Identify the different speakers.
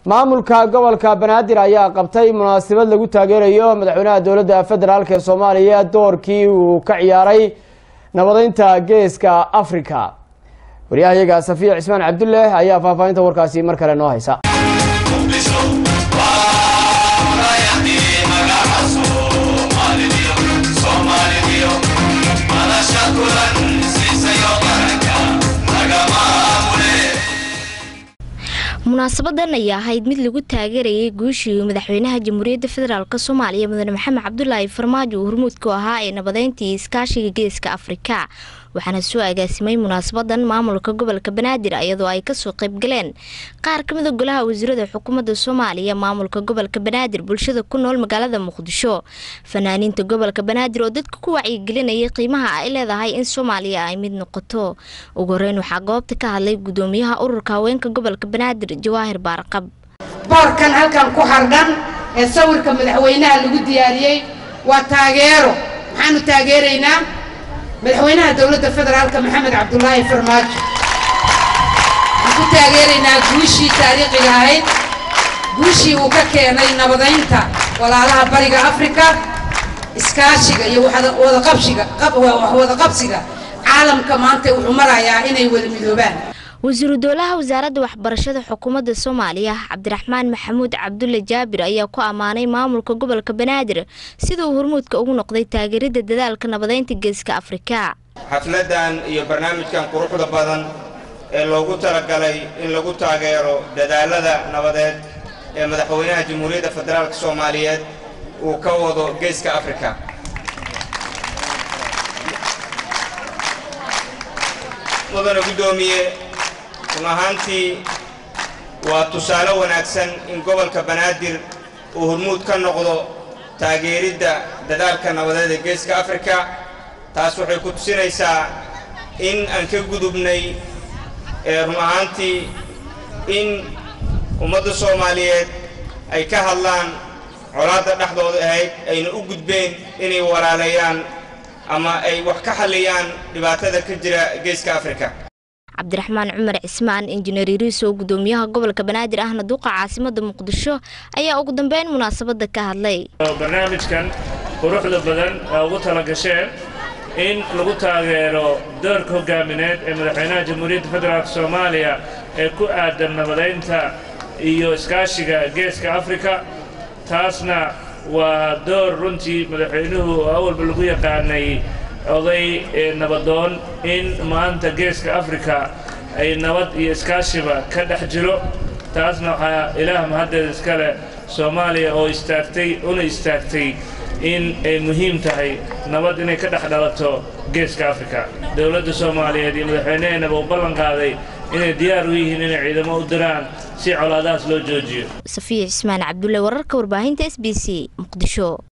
Speaker 1: maamulka gobolka banaadir ayaa qabtay munaasabad lagu taageerayo madaxweynaha dowladda federaalk ee soomaaliya doorkii uu ka ciyaaray nabadeynta geeska africa waryahayaga safiya cismaan cabdulle ayaa faahfaahinta warkaasi mar kale noo haysa
Speaker 2: munaasabadan ayaa ahayd mid lagu taageerayay guushii madaxweynaha jamhuuriyadda federaalk soomaaliya mudane maxamed cabdulaahi farmaajo uu hormuudku ahaa ee nabadeyntii iskaashiga geeska afrika waxaana soo agaasimay munaasabadan maamulka gobolka banaadir iyadoo ay kasoo qaybgaleen qaar kamida golaha wasiirada xukuumadda soomaaliya maamulka gobolka banaadir bulshada ku nool magaalada muqdisho fanaaniinta gobolka banaadir oo dadka ku wacyigelinayay qiimaha ay leedahay in soomaaliya ay mid noqoto ugu horeyn waxaa goobta ka hadlay gudoomiyaha ururka haweenka gobolka banaadir jawaahir baarqab
Speaker 3: boorkan halkan ku hardhan ee sawirka madaxweynaha lagu diyaariyey waa taageero maxaanu taageeraynaa madaxweynaha dowladda federaalka maxamed cabdulaahi farmaajo waxaan ku taageeraynaa guushii taariikhiga ahayd guushii uu ka keenay nabadeynta walaalaha bariga afrika iskaashiga iyo wadaqabshiga wadaqabsiga caalamka maanta wuxuu marayaa inay wada midoobaan
Speaker 2: wasiiru dowlaha wasaaradda waxbarashada xukuumadda soomaaliya cabdiraxmaan maxamuud cabdulle jaabir ayaa ku ammaanay maamulka gobolka banaadir sida uu hormuudka ugu noqday taageeridda dadaalka nabadeynta geeska afrika
Speaker 4: xafladan iyo barnaamijkan quruxda badan ee loogu talagalay in lagu taageero dadaalada nabadeed ee madaxweynaha jamhuuriyadda federaalk soomaaliyeed uu ka wado geeska afrika mudana guddoomiye run ahaantii waa tusaale wanaagsan in gobolka banaadir uu hormuud ka noqdo taageeridda dadaalka nabadeed ee geeska afrika taas waxay ku tusinaysaa in aan ka gudubnay run ahaantii in ummadda soomaaliyeed ay ka hadlaan colaadda dhexdooda ahayd ayna u gudbeen inay walaaleeyaan ama ay wax ka xalliyaan dhibaatada ka jira geeska afrika
Speaker 2: cabdiraxmaan cumar cismaan injineer iriiso gudoomiyaha gobolka banaadir ahna duqa caasimada muqdisho ayaa ugu dambeyn munaasabada ka hadlay
Speaker 5: barnaamijkan quruxda badan ee ugu talagasheen in lagu taageero doorka hogaamineed ee madaxweynaha jamhuuriyadda federaalk soomaaliya ee ku aadan nabadeynta iyo iskaashiga geeska afrika taasna waa door runtii madaxweynuhu oo awalba lagu yaqaanay oday nabadoon in maanta geeska afrika ay nabad iyo iskaashiba ka dhex jiro taasna waxaa ilaah mahaddeed iskale soomaaliya oo istaagtay una istaagtay in ay muhiim tahay nabad inay ka dhex dhalato geeska afrika dowladda soomaaliyeed iyo madaxweyneheenaba u ballan qaaday inay diyaar u yihiin inay ciidamo u diraan si colaadahaas loo joojiyo
Speaker 2: safiya cismaan cabdulle wararka warbaahinta s b c muqdisho